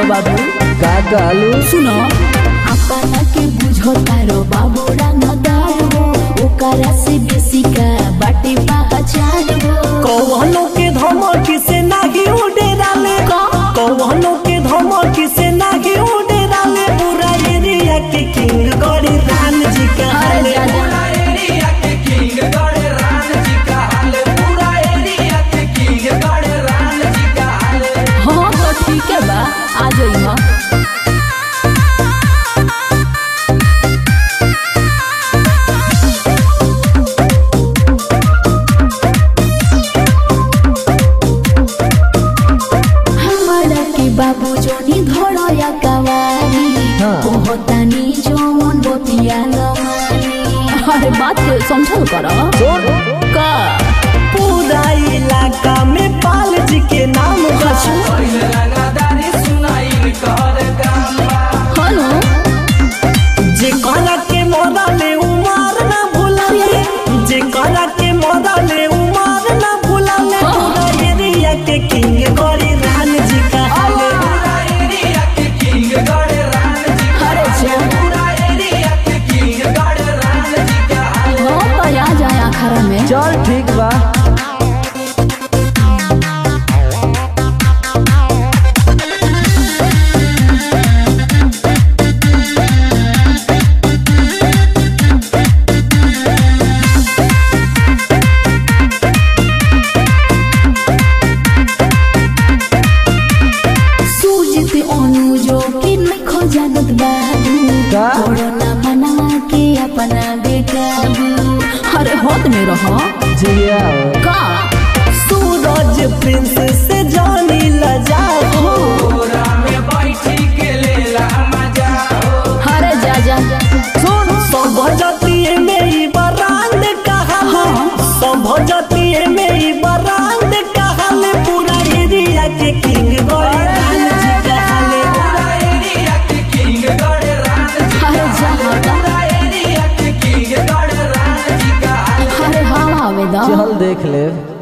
बाबू का कहलू सुनो अपना के बुझो तारो बाबू रंगदार हो ओकरा से बेसी का बाटे पहचान हो कौहनो के धमकी से नाही उड़े डाले कौहनो के धमकी से नाही उड़े डाले पूरा एरिया के किंग गौरी राम जी का अरे दादा हाँ तो ठीक है बा आ जाइए हमारा के बाबू जोनी धोड़ो या कवारी हाँ। कहतानी जोन बतिया लमानी अरे बात के समझल करो सुन का पूरा इलाका में पाल जी के नाम बचू हेलो जे करा के मोरा ले उमार ना भुलाले जे करा के मोरा ले उमार ना भुलाले पूरा एरिया के किंग गौरी राम जी का हाले अरे जा हो तो आ जाए आखरा में चल ठीक बा सूजित अनुजो के नहीं खो जानत बाबू का? कोरोना मना के अपना बेकाबू अरे होत में रहो जिया का सूरज प्रिंस से जानी लजाओ अरे जा जा सुन सब जतिये में ही बरांड कहाले सब जतिये में ही बरांड कहाले पूरा एरिया के किंग गौरी राम जी कहाले अरे जा हटा अरे हाँ आवेदा चल देख ले